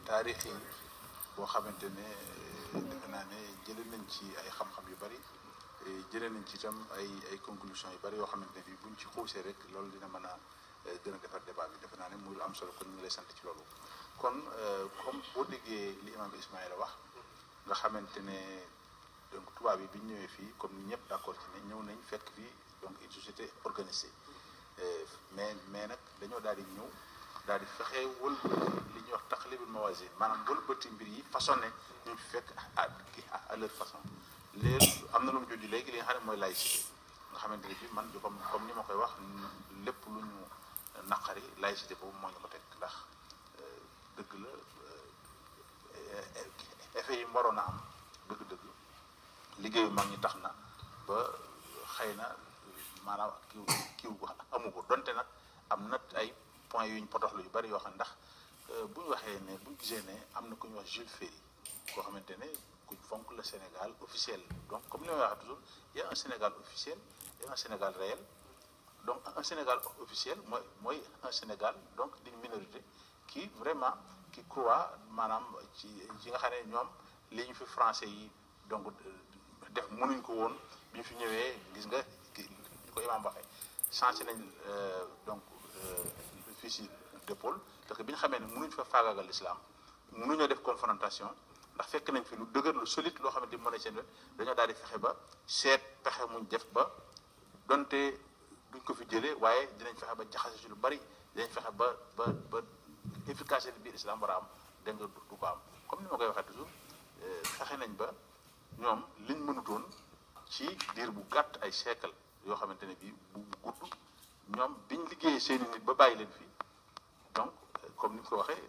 taarix yi boo xamante ne defe naa ne jële nañ ci ay xam-xam yu bari jëlee nañ ci itam ay ay conclusion yu bari yoo xamante ne bi buñ ci xuusee rek loolu dina mën a gën a defar débat bi defe naa ne muy lu am solo kon ñu ngi lay sant ci loolu kon comme boo déggee li imam Ismaïla wax nga xamante ne donc tubaab yi bi ñu ñëwee fii comme ni ñëpp d'accord ci ne ñëw nañ fekk fii donc une société organisée mais mais nag dañoo daal di ñëw daal di fexe wëlbati li ñuy wax taxlibul mawazin maanaam wëlbati mbir yi façonné ñu fi fekk à à leur façon léegi am na lu mu juddi léegi li nga xam ne mooy laïcité nga xamante ne bi man comme comme ni ma koy wax lépp lu ñu naqari laïcité boobu moo ñu ko teg ndax dëgg la effet yi waroon a am dëgg-dëgg liggéeyu mag ñi tax na ba xëy na maanaam kiw kiw amu ko donte nag am na ay points yu ñu potoxlu yu bari yoo xam ndax bu ñu waxee ne bu ñu gisee ne am na ku ñu wax Jules Ferry koo xamante ne kuñ fonk le Sénégal officiel donc comme li may wax toujours il y a un Sénégal officiel et un Sénégal réel donc un Sénégal officiel mooy mooy un Sénégal donc d'une minorité qui vraiment qui croit maanaam ci ci nga xam ne ñoom li ñu fi français yi donc def mënuñ ko woon bi ñu fi ñëwee gis nga ñu ko imaam waxee changé nañ donc le fusil d'épaule parce que bi ñu xamee ne mënuñ fa faagaagal l'islam mënuñoo def confrontation ndax fekk nañ fi lu dëgër lu solide loo xamante ni moo ne seen wet dañoo daal di fexe ba seet pexe muñ def ba donte duñ ko fi jëlee waaye dinañ fexe ba jaxase ci lu bari dinañ fexe ba ba ba efficacité bi islam war a am dégg nga du ko am comme ni ma koy waxee toujours fexe nañ ba ñoom liñ mënutoon ci diir bu gàtt ay siècle yoo xamante ne bii bu gudd ñoom biñ liggéeyee seeni nit ba bàyyi leen fi donc comme ni nga ko waxee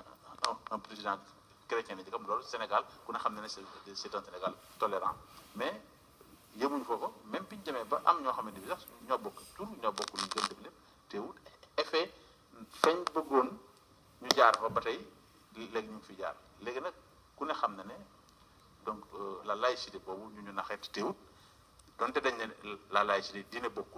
un président chrétien ni comme loolu Sénégal ku ne xam ne ne c'est un Sénégal tolérant mais yemuñ foofu même biñu demee ba am ñoo xamante bi sax ñoo bokk tur ñoo bokk luñ gën def lépp teewul effet feeñ bëggoon ñu jaar fa ba tey léegi ñu ngi fi jaar léegi nag ku ne xam na ne donc la laïcité boobu ñu ñu naxeet teewut donte dañ ne la laïcité diine bokkul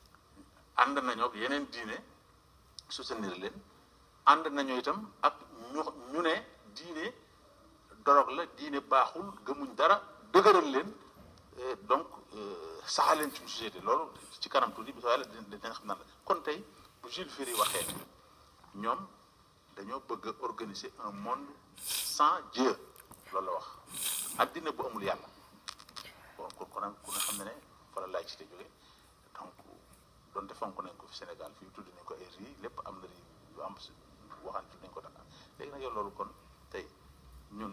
ànd nañoo ak yeneen diine soutenir leen ànd nañoo itam ak ñu ñu ne diine dorog la diine baaxul gëmuñ dara dëgëral leen donc saxal leen ci société loolu ci kanam tuuti bi soo yàlla dinañ xam na la kon tey bu Jules Ferry waxee ñoom dañoo bëgg a organiser un monde sans Dieu loolu la wax addina bu amul yàlla bon kon kon ku ne xam ne ne fa la laïcité jóge donc donte fonk nañ ko fi Sénégal fii tudd nañ ko ay rii lépp am na rii yu am waxaan tudd nañ ko Dakar léegi nag yow loolu kon tey ñun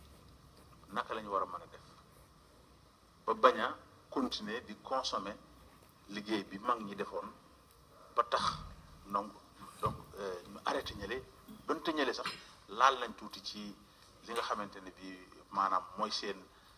naka la ñu war a mën a def ba bañ a continuer di consommer liggéey bi mag ñi defoon ba tax donc donc ñu arrêté ñële donte ñële sax laal nañ tuuti ci li nga xamante ne bii maanaam mooy seen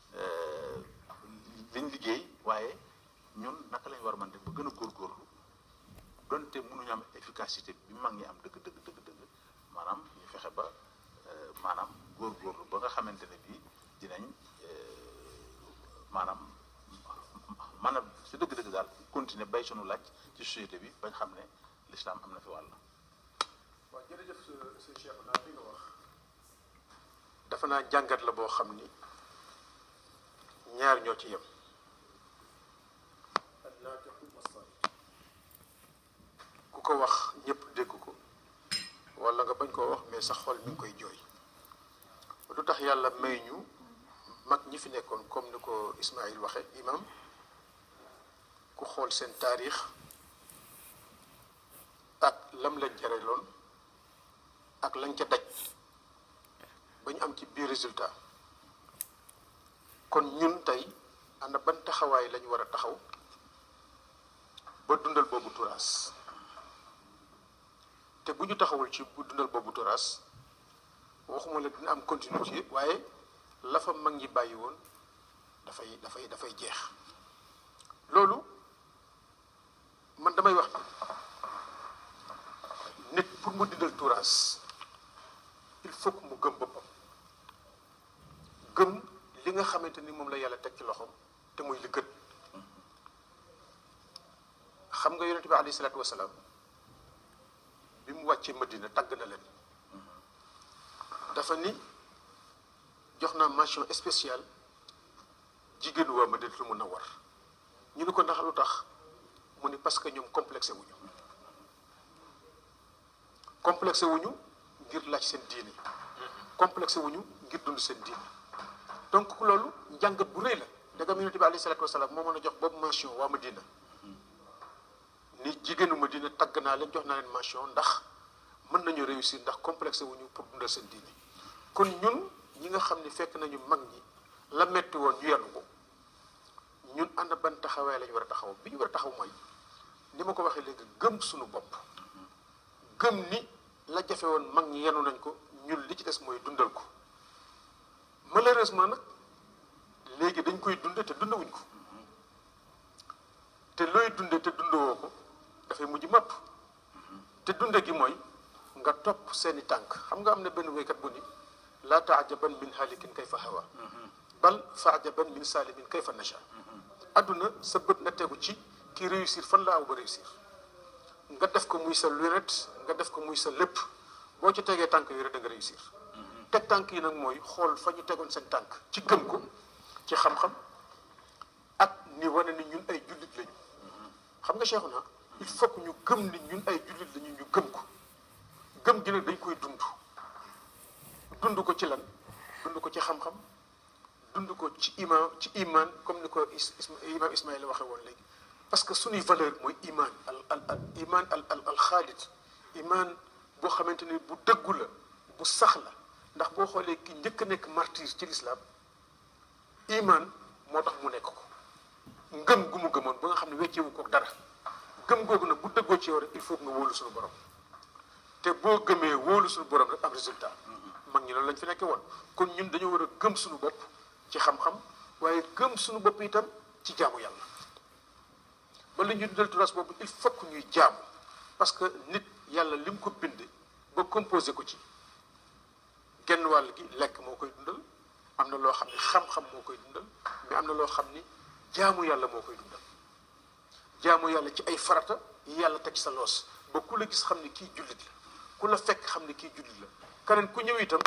liñ liggéey waaye ñun naka lañ war a mën def ba gën a góorgóorlu donte mënuñu am efficacité bi mag ñi am dëgg dëgg dëgg dëgg maanaam ñu fexe ba maanaam góorgóorlu ba nga xamante ne bii dinañ maanaam man a si dëgg-dëgg daal continuer bay sunu laaj ci société bi bañ xam ne l'islam am na fi wàll. waaw jërëjëf sëñ Cheikh naa li nga wax dafa naa jàngat la boo xam ni ñaar ñoo ci yem ku ko wax ñëpp dégg ko wala nga bañ koo wax mais sa xol mi ngi koy jooy lu tax yàlla may ñu mag ñi fi nekkoon comme ni ko Ismaïl waxe imam ku xool seen taarix ak lam lañ jareloon ak lañ ca daj ba ñu am ci biir résultat kon ñun tey ana ban taxawaay lañu war a taxaw ba dundal boobu turaas te bu ñu taxawul ci bu dundal boobu turaas waxuma la dina am continuité waaye la fa mag ñi bàyyi woon dafay dafay dafay jeex loolu man damay wax nit pour mu dindal tuuraas il faut que mu gëm boppam gëm li nga xamante ni moom la yàlla teg ci loxoom te muy li gën xam nga yonente bi alayhi salaatu wasalaam bi mu wàccee madina tàgg na leen dafa ni jox naa mention spéciale jigéenu waa Madinatul Munawwar ñu ni ko ndax lu tax mu ni parce que ñoom complexé wuñu complexé wuñu ngir laaj seen diine complexé wuñu ngir dund seen diine donc loolu njàngat bu rëy la dagam yonent bi alayhi salaatu wasalaam moo mën a jox boobu mention waa Madina ni jigéenu Madina tagg naa leen jox naa leen mention ndax mën nañu réussir ndax complexé wuñu pour dundal seen diine kon ñun ñi nga xam ne fekk nañu mag ñi la metti woon ñu yanu ko ñun ànd ban taxawaay lañu war a taxaw bi ñu war a taxaw mooy ni ma ko waxee léegi gëm suñu bopp gëm ni la jafe woon mag ñi yenu nañ ko ñun li ci des mooy dundal ko malheureusement nag léegi dañ koy dunde te dundawuñ ko te looy dunde te dundawoo ko dafay mujj mapp te dunde gi mooy nga topp seeni tànk xam nga am na benn wéykat bu ni laa taajaban min halikin kayfa hawa bal faajaban min salimin kayfa nasha adduna sa bët na tegu ci ki réussir fan la aw ba réussir nga def ko muy sa lunette nga def ko muy sa lépp boo ci tegee tànk yi rek da nga réussir teg tànk yi nag mooy xool fa ñu tegoon seen tànk ci gëm ko ci xam-xam ak ni wane ni ñun ay jullit lañu xam nga Cheikh na il faut que ñu gëm ni ñun ay jullit lañu ñu gëm ko gëm gi nag dañ koy dund dund ko ci lan dund ko ci xam-xam dund ko ci iman ci iman comme ni ko imam Ismaïla waxee woon léegi parce que suñuy valeur mooy iman al al al iman al al al xaalit iman boo xamante ni bu dëggu la bu sax la ndax boo xoolee ki njëkk a nekk martyr ci lislaam iman moo tax mu nekk ko ngëm gu mu gëmoon ba nga xam ne weccewu ko dara gëm googu nag bu dëggoo ci yow rek il faut que nga wóolu suñu borom te boo gëmee wóolu suñu borom rek am résultat mag ñi loolu lañ fi nekkee woon kon ñun dañoo war a gëm suñu bopp ci xam-xam waaye gëm suñu bopp itam ci jaamu yàlla ba la ñuy dundal turas boobu il faut que ñuy jaamu parce que nit yàlla li mu ko bind ba composé ko ci genn wàll gi lekk moo koy dundal am na loo xam ne xam-xam moo koy dundal mais am na loo xam ni jaamu yàlla moo koy dundal jaamu yàlla ci ay farata yi yàlla teg sa loos ba ku la gis xam ne kii jullit la ku la fekk xam ne kii jullit la keneen ku ñëw itam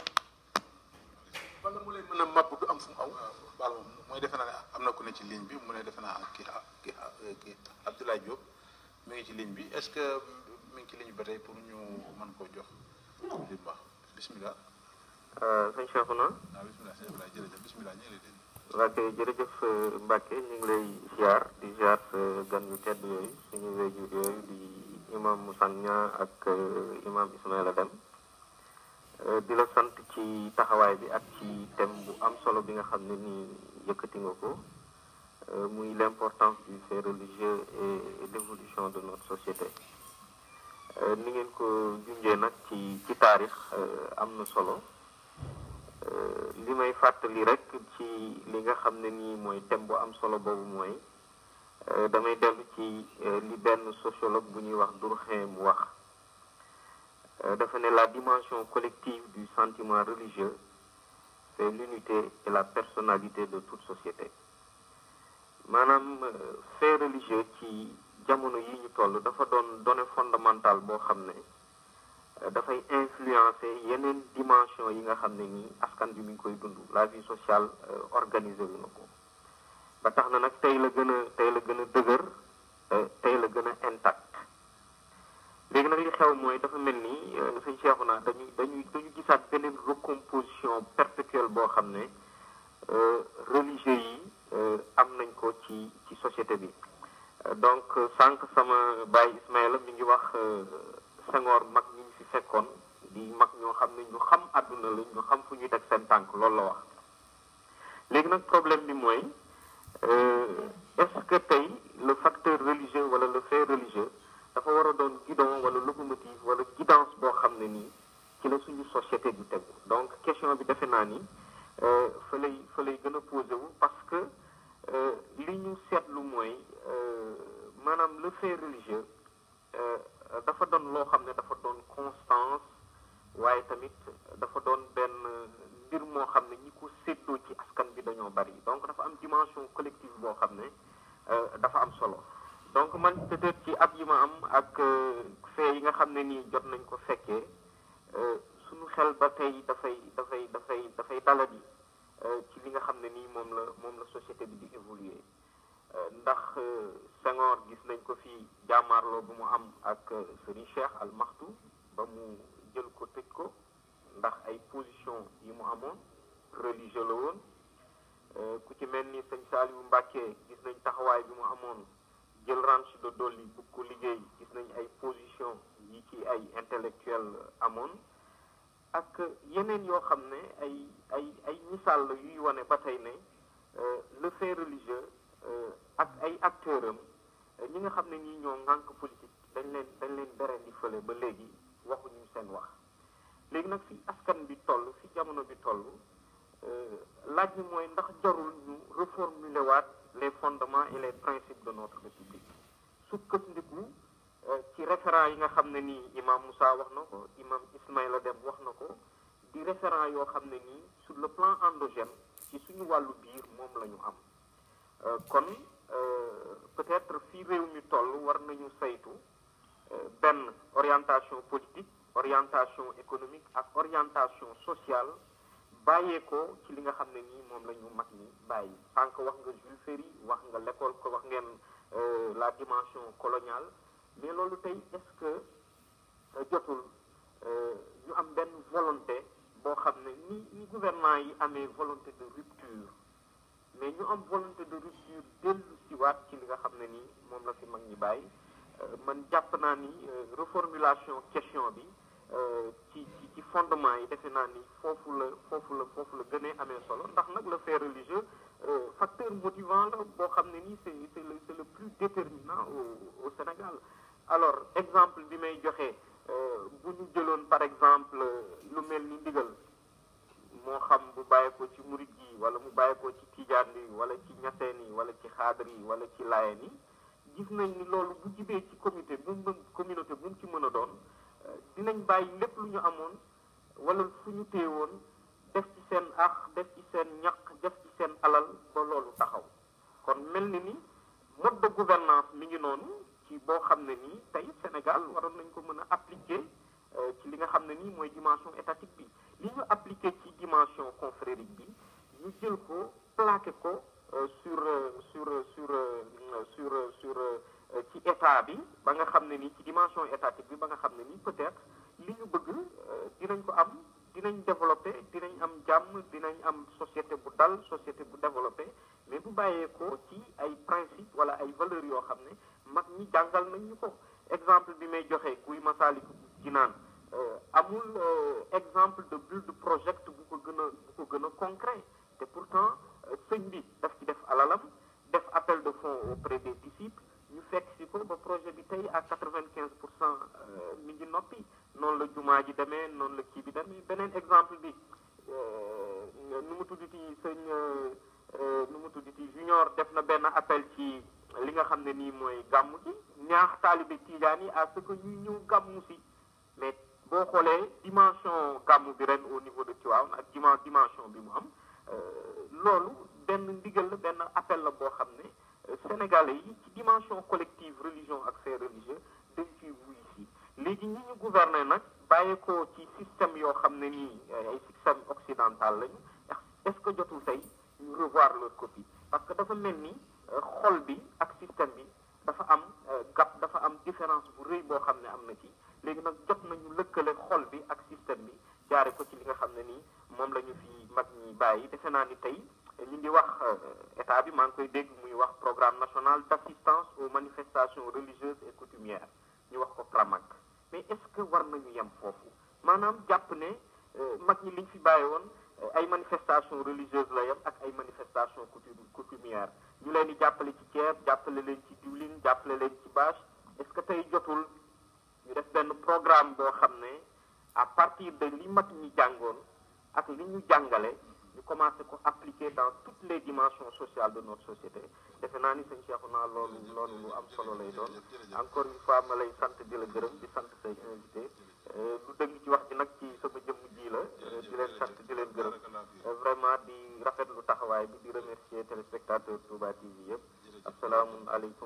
bala mu lay mën a màbb du am fu mu aw baal moom mooy defe naa ne am na ku ne ci ligne bi mu ne defe naa kii kii kii Abdoulaye Diop mi ngi ci ligne bi est-ce que mi ngi ci ligne bi ba tey pour ñu mën koo jox li mu wax bismillah sëñ Cheikhouna waaw bismillah sëñ Abdoulaye jërëjëf bismillah ñu ngi lay dégg Mbacke jërëjëf Mbacke ñu ngi lay ziar di ziar sa gan yu tedd yooyu suñu wéjur yooyu di imam Moussa Niang ak imam Ismaïla Deme di la sant ci taxawaay bi ak ci thème bu am solo bi nga xam ne nii yëkkati nga ko muy l'importance du fait religieux et l'évolution de notre société ni ngeen ko junjee nag ci ci taarix am na solo li may fàttali rek ci li nga xam ne nii mooy thème bu am solo boobu mooy damay dellu ci li benn sociologue bu ñuy wax Durkheim mu wax dafa ne la dimension collective du sentiment religieux c'est l'unité et la personnalité de toute société maanaam fait religieux ci jamono yi ñu toll dafa doon donnée fondamentale boo xam ne dafay influencer yeneen dimension yi nga xam ne nii askan bi mi ngi koy dund la vie sociale organisée wu na ko ba tax na nag tey la gën a tey la gën a dëgër tey la gën a intact léegi nag li xew mooy dafa mel ni sëñ Cheikhouna dañuy dañuy dañu gisaat beneen recomposition perpétuelle boo xam ne religieux yi am nañ ko ci ci société bi donc sànq sama baay Ismaïla mi ngi wax Senghor mag ñi ñu fi fekkoon di mag ñoo xam ne ñu xam àdduna la ñu xam fu ñuy teg seen tànk loolu la wax léegi nag problème bi mooy est-ce que tey le facteur religieux wala le fait religieux dafa war a doon guidon wala locomotive wala guidance boo xam ne nii ci la suñu société bi tegu donc question bi defe naa ni fa lay fa lay gën a posé wu parce que li ñu seetlu mooy maanaam le fait religieux dafa doon loo xam ne dafa doon constance waaye tamit dafa doon benn mbir moo xam ne ñi ko séddoo ci askan bi dañoo bari donc dafa am dimension collective boo xam ne dafa am solo donc man peut-être ci ab yi ma am ak fee yi nga xam ne nii jot nañ ko fekkee suñu xel ba tey dafay dafay dafay dafay daladi ci li nga xam ne nii moom la moom la société bi di évoluer ndax Senghor gis nañ ko fi jàmmaarloo bu mu am ak Serigne Cheikh Al Maktoum ba mu jël ko tëj ko ndax ay position yi mu amoon religieux la woon ku ci mel ni sëñ Saliou Mbacké gis nañ taxawaay bi mu amoon jël ranch de Dolly bu ko liggéey gis nañ ay position yi ci ay intellectuel amoon ak yeneen yoo xam ne ay ay ay misaal la yuy wane ba tey ne le fait religieux ak ay acteurs am ñi nga xam ne ñii ñoo ŋànk politique dañ leen dañ leen bere di fële ba léegi waxuñu seen wax léegi nag fi askan bi toll fi jamono bi toll laaj bi mooy ndax jarul ñu reformuler waat les fondements et les principes de notre république sukkandiku ci référent yi nga xam ne nii imam Moussa wax na ko imam Ismaïla Dem wax na ko di référent yoo xam ne nii sur le plan endogène ci suñu wàllu biir moom la ñu am kon peut-être fii réew mi toll war nañu saytu benn orientation politique orientation économique ak orientation sociale bàyyee ko ci li nga xam ne nii moom la ñu mag ñi bàyyi sànq wax nga Jules Ferry wax nga l'école ko wax ngeen la dimension coloniale mais loolu tey est-ce que jotul ñu am benn volonté boo xam ne ni ni gouvernement yi amee volonté de rupture mais ñu am volonté de rupture dellu si waat ci li nga xam ne nii moom la fi mag ñi bàyyi man jàpp naa ni reformulation question bi ci ci ci fondement yi defe naa ni foofu la foofu la foofu la gënee amee solo ndax nag le fait religieux facteur motivant la boo xam ne nii c'est c'est le c'est le plus déterminant au au Sénégal alors exemple bi may joxe bu ñu jëloon par exemple lu mel ni ndigal moo xam bu bàyyeekoo ci murit yi wala mu bàyyeekoo ci tijaan yi wala ci ñaseen yi wala ci xaadar yi wala ci laayeen yi gis nañ ni loolu bu jibee ci comité bu mu communauté bu mu ci mën a doon dinañ bàyyi lépp lu ñu amoon wala fu ñu téewoon def ci seen ax def ci seen ñaq def ci seen alal ba loolu taxaw kon mel ni ni mode de gouvernance mi ngi noonu ci boo xam ne nii tey Sénégal waroon nañ ko mën a appliquer ci li nga xam ne nii mooy dimension étatique bi li ñu appliquer ci dimension confrérique bi ñu jël ko plaqué ko sur sur sur sur sur ci état bi ba nga xam ne nii ci dimension étatique bi ba nga xam ne nii peut-être li ñu bëgg dinañ ko am dinañ développé dinañ am jàmm dinañ am société bu dal société bu développé mais bu bàyyeekoo ci ay principe wala ay valeurs yoo xam ne mag ñi jàngal nañ ñu ko exemple bi may joxe guy Masaliku Jinaan amul exemple de build project bu ko gën a bu ko gën a concret te pourtant sëñ bi daf ci def alalam def appel de fonds auprès des disciples ñu fekk si ko ba projet bi tey à quatre-vingt-quinze pour cent mi ngi noppi noonu la jumaa ji demee noonu la kii bi demee beneen exemple bi nu mu tudditi sëñ nu mu tudditi junior def na benn appel ci li nga xam ne nii mooy gàmmu ci ñaax taalibe tiijaan yi à ce que ñuy ñëw gàmmu si mais boo xoolee dimension gàmmu bi ren au niveau de Tivaouane ak dima dimension bi mu am loolu benn ndigal la benn appel la boo xam ne Sénégalais yi ci dimension collective religion ak fait religieux dañ ciy wuy si léegi ñi ñu gouverner nag bàyyeekoo ci système yoo xam ne nii ay système occidental lañu est-ce que jotul tey ñu revoir leur copie parce que dafa mel ni xol bi ak système bi dafa am gap dafa am différence bu rëy boo xam ne am na ci léegi nag jot nañu lëkkale xol bi ak système bi jaare ko ci li nga xam ne nii moom la ñu fi mag ñi bàyyi defe naa ni tey ñu ngi wax état bi maa ngi koy dégg muy wax programme national d'assistance aux manifestations religieuses et coutumières ñu wax ko PRAMAC mais est-ce que war nañu yem foofu maanaam jàpp ne mag ñi liñ fi bàyyi woon ay manifestations religieuses la yem ak ay manifestations coutumières ñu leen di jàppale ci ceeb jàppale leen ci diwlin jàppale leen ci bâche est-ce que tey jotul ñu def benn programme boo xam ne à partir de li mag ñi jàngoon ak li ñu jàngale ñu commencé ko appliquer dans toutes les dimensions sociales de notre société defe naa ni sëñ Cheikhouna loolu loolu lu am solo lay doon encore une fois ma lay sant di la gërëm di sant say invité lu dëgg ci wax ji nag ci sama jëmm ji la di leen sant di leen gërëm vraiment di rafetlu taxawaay bi di remercier téléspectateur Touba TV yëpp asalaamualeykum